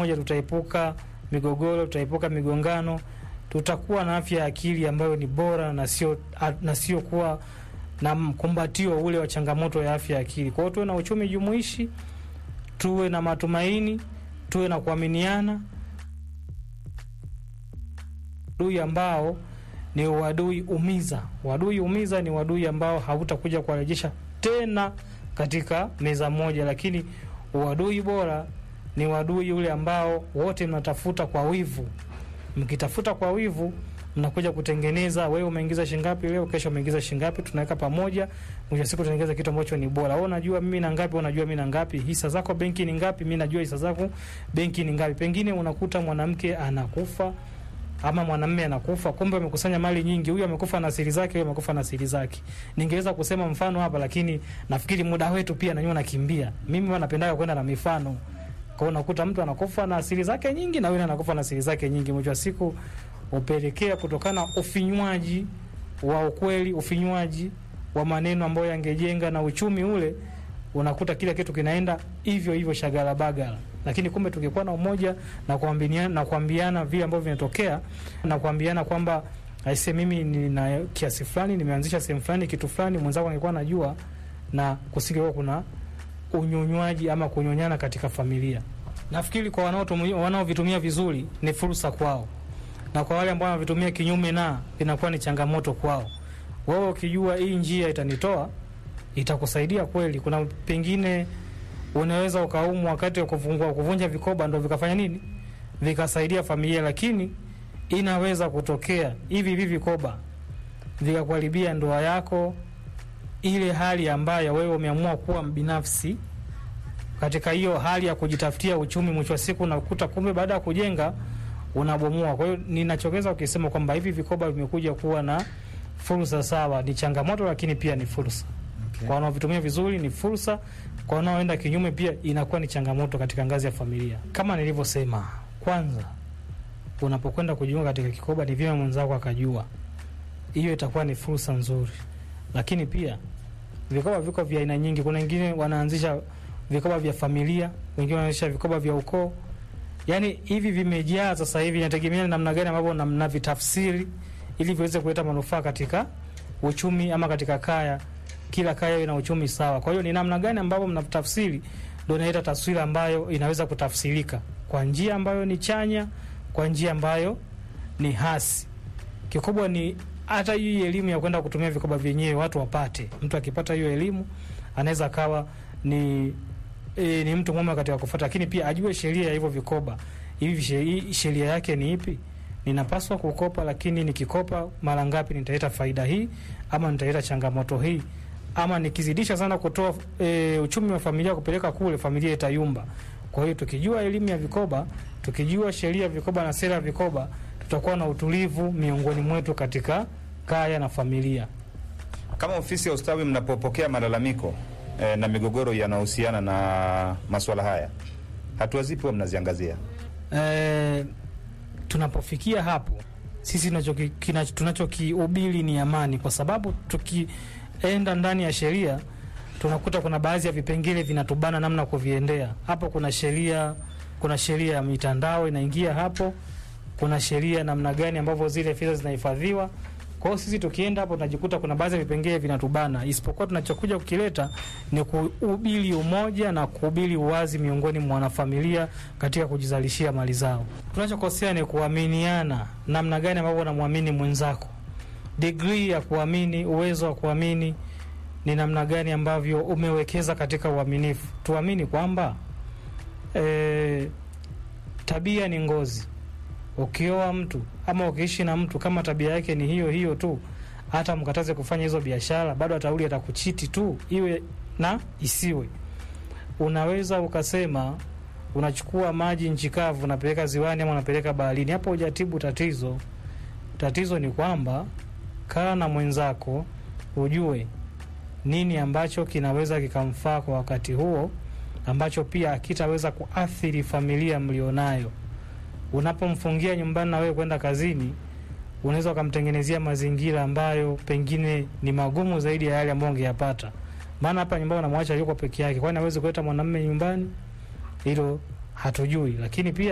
moja tutaepuka migogoro, tutaepuka migongano, tutakuwa na afya ya akili ambayo ni bora na sio na sio kuwa na mkumbatio ule wa changamoto ya afya ya akili. Kwa hiyo tuwe na uchumi jumuishi, tuwe na matumaini, tuwe na kuaminiana, adui ambao ni uadui umiza. Uadui umiza ni uadui ambao hautakuja kuwarejesha tena katika meza moja, lakini uadui bora ni uadui ule ambao wote mnatafuta kwa wivu. Mkitafuta kwa wivu, mnakuja kutengeneza, wewe umeingiza shingapi leo, kesho umeingiza shingapi, tunaweka pamoja, mwisho siku tunatengeneza kitu ambacho ni bora. Wewe unajua mimi na ngapi, unajua mimi na ngapi, hisa zako benki ni ngapi, mimi najua hisa zako benki ni ngapi. Pengine unakuta mwanamke anakufa ama mwanamume anakufa, kumbe amekusanya mali nyingi. Huyu amekufa na siri zake, huyu amekufa na siri zake. Ningeweza kusema mfano hapa, lakini nafikiri muda wetu pia nanyo nakimbia. Mimi huwa napendaga kwenda na mifano. Kwa hiyo unakuta mtu anakufa na siri zake nyingi na yule anakufa na siri zake nyingi. Mwisho wa siku upelekea kutokana ufinywaji wa ukweli, ufinywaji wa maneno ambayo yangejenga na uchumi ule, unakuta kila kitu kinaenda hivyo hivyo shagala bagala lakini kumbe tukikuwa na umoja na kuambiana na kuambiana vile ambavyo vinatokea na kuambiana kwamba aise, mimi nina kiasi fulani nimeanzisha sehemu fulani kitu fulani, mwenzako angekuwa anajua, na kusingekuwa kuna unyonywaji ama kunyonyana katika familia. Nafikiri kwa wanaotumia wanaovitumia vizuri ni fursa kwao, na kwa wale ambao wanavitumia kinyume na inakuwa ni changamoto kwao. Wewe ukijua hii njia itanitoa, itakusaidia kweli. Kuna pengine unaweza ukaumwa wakati wa kufungua kuvunja vikoba ndo vikafanya nini vikasaidia familia, lakini inaweza kutokea hivi hivi vikoba vikakuharibia ndoa yako, ile hali ambayo wewe umeamua kuwa binafsi katika hiyo hali ya kujitafutia uchumi. Mwisho wa siku unakuta kumbe baada ya kujenga unabomoa. Kwa hiyo ninachoweza ukisema kwamba hivi vikoba vimekuja kuwa na fursa, sawa, ni changamoto, lakini pia ni fursa Okay. kwa wanaovitumia vizuri ni fursa, kwa wanaoenda kinyume pia inakuwa ni changamoto katika ngazi ya familia. Kama nilivyosema, kwanza unapokwenda kujiunga katika kikoba, ni vyema mwenzako akajua, hiyo itakuwa ni fursa nzuri. Lakini pia vikoba viko vya aina nyingi. Kuna wengine wanaanzisha vikoba vya familia, wengine wanaanzisha vikoba vya ukoo. Yani hivi vimejaa sasa hivi, inategemea namna gani ambavyo na- mnavitafsiri ili viweze kuleta manufaa katika uchumi ama katika kaya kila kaya ina uchumi sawa. Kwa hiyo ni namna gani ambavyo mnatafsiri ndio inaleta taswira ambayo inaweza kutafsirika kwa njia ambayo ni chanya, kwa njia ambayo ni hasi. Kikubwa ni hata hii elimu ya kwenda kutumia vikoba vyenyewe watu wapate. Mtu akipata hiyo elimu anaweza akawa ni e, ni mtu mwema katika kufuata, lakini pia ajue sheria ya hivyo vikoba. Hivi she- hii sheria yake ni ipi? Ninapaswa kukopa, lakini nikikopa mara ngapi nitaleta faida hii ama nitaleta changamoto hii ama nikizidisha sana kutoa e, uchumi wa familia kupeleka kule, familia itayumba. Kwa hiyo tukijua elimu ya vikoba, tukijua sheria ya vikoba na sera ya vikoba, tutakuwa na utulivu miongoni mwetu katika kaya na familia. Kama ofisi ya ustawi mnapopokea malalamiko eh, na migogoro yanayohusiana na masuala haya, hatua zipi huwa mnaziangazia? E, tunapofikia hapo sisi tunachoki- kina- tunachokihubiri ni amani, kwa sababu tukienda ndani ya sheria tunakuta kuna baadhi ya vipengele vinatubana namna kuviendea. Hapo kuna sheria, kuna sheria ya mitandao inaingia hapo, kuna sheria namna gani ambavyo zile fedha zinahifadhiwa. Kwa hiyo sisi tukienda hapo tunajikuta kuna baadhi ya vipengele vinatubana, isipokuwa tunachokuja kukileta ni kuhubiri umoja na kuhubiri uwazi miongoni mwa wanafamilia katika kujizalishia mali zao. Tunachokosea ni kuaminiana, namna gani ambavyo unamwamini mwenzako, degree ya kuamini, uwezo wa kuamini ni namna gani ambavyo umewekeza katika uaminifu. Tuamini kwamba e, tabia ni ngozi. Ukioa mtu ama ukiishi na mtu kama tabia yake ni hiyo hiyo tu, hata mkataze kufanya hizo biashara, bado atarudi atakuchiti tu, iwe na isiwe. Unaweza ukasema unachukua maji nchi kavu unapeleka ziwani ama unapeleka baharini, hapo hujatibu tatizo. Tatizo ni kwamba kaa na mwenzako ujue nini ambacho kinaweza kikamfaa kwa wakati huo, ambacho pia akitaweza kuathiri familia mlionayo. Unapomfungia nyumbani na wewe kwenda kazini, unaweza ukamtengenezea mazingira ambayo pengine ni magumu zaidi ya yale ambayo ungeyapata. Maana hapa nyumbani unamwacha yuko peke yake, kwani hawezi kuleta mwanamume nyumbani? Hilo hatujui, lakini pia